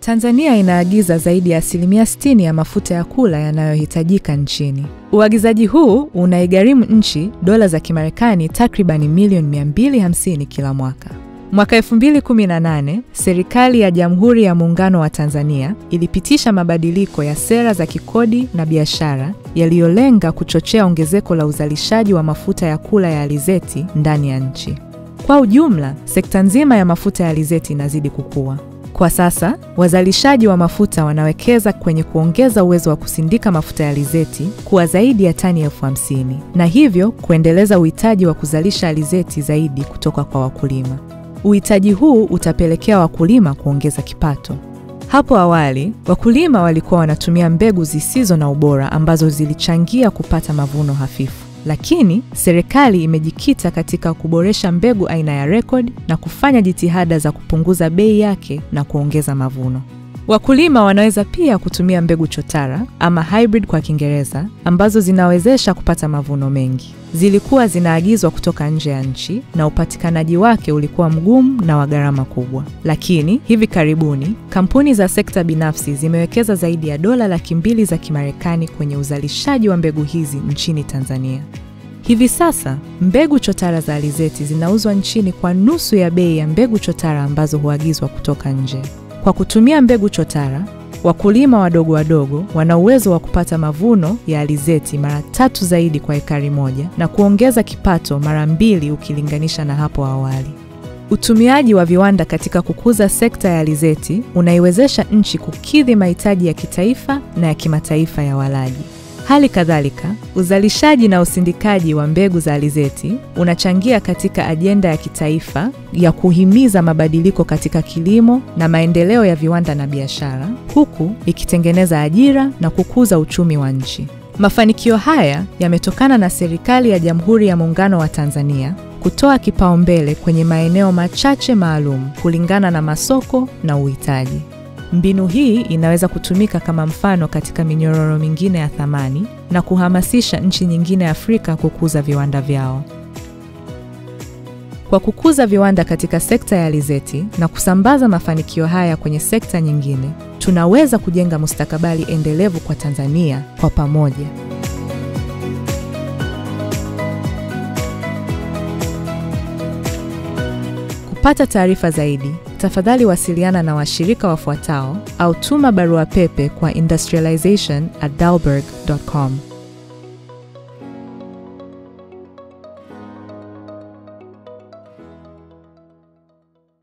Tanzania inaagiza zaidi ya asilimia 60 ya mafuta ya kula yanayohitajika nchini. Uagizaji huu unaigharimu nchi dola za Kimarekani takribani milioni 250 kila mwaka. Mwaka 2018, serikali ya Jamhuri ya Muungano wa Tanzania ilipitisha mabadiliko ya sera za kikodi na biashara yaliyolenga kuchochea ongezeko la uzalishaji wa mafuta ya kula ya alizeti ndani ya nchi. Kwa ujumla, sekta nzima ya mafuta ya alizeti inazidi kukua. Kwa sasa, wazalishaji wa mafuta wanawekeza kwenye kuongeza uwezo wa kusindika mafuta ya alizeti kuwa zaidi ya tani elfu hamsini na hivyo kuendeleza uhitaji wa kuzalisha alizeti zaidi kutoka kwa wakulima. Uhitaji huu utapelekea wakulima kuongeza kipato. Hapo awali, wakulima walikuwa wanatumia mbegu zisizo na ubora ambazo zilichangia kupata mavuno hafifu. Lakini serikali imejikita katika kuboresha mbegu aina ya Record na kufanya jitihada za kupunguza bei yake na kuongeza mavuno. Wakulima wanaweza pia kutumia mbegu chotara ama hybrid kwa Kiingereza ambazo zinawezesha kupata mavuno mengi. Zilikuwa zinaagizwa kutoka nje ya nchi na upatikanaji wake ulikuwa mgumu na wa gharama kubwa. Lakini hivi karibuni kampuni za sekta binafsi zimewekeza zaidi ya dola laki mbili za Kimarekani kwenye uzalishaji wa mbegu hizi nchini Tanzania. Hivi sasa mbegu chotara za alizeti zinauzwa nchini kwa nusu ya bei ya mbegu chotara ambazo huagizwa kutoka nje. Kwa kutumia mbegu chotara, wakulima wadogo wadogo wana uwezo wa kupata mavuno ya alizeti mara tatu zaidi kwa ekari moja na kuongeza kipato mara mbili ukilinganisha na hapo awali. Utumiaji wa viwanda katika kukuza sekta ya alizeti unaiwezesha nchi kukidhi mahitaji ya kitaifa na ya kimataifa ya walaji. Hali kadhalika, uzalishaji na usindikaji wa mbegu za alizeti unachangia katika ajenda ya kitaifa ya kuhimiza mabadiliko katika kilimo na maendeleo ya viwanda na biashara, huku ikitengeneza ajira na kukuza uchumi wa nchi. Mafanikio haya yametokana na serikali ya Jamhuri ya Muungano wa Tanzania kutoa kipaumbele kwenye maeneo machache maalum kulingana na masoko na uhitaji. Mbinu hii inaweza kutumika kama mfano katika minyororo mingine ya thamani na kuhamasisha nchi nyingine Afrika kukuza viwanda vyao. Kwa kukuza viwanda katika sekta ya alizeti na kusambaza mafanikio haya kwenye sekta nyingine, tunaweza kujenga mustakabali endelevu kwa Tanzania kwa pamoja. Kupata taarifa zaidi, tafadhali wasiliana na washirika wafuatao au tuma barua pepe kwa industrialization@dalberg.com.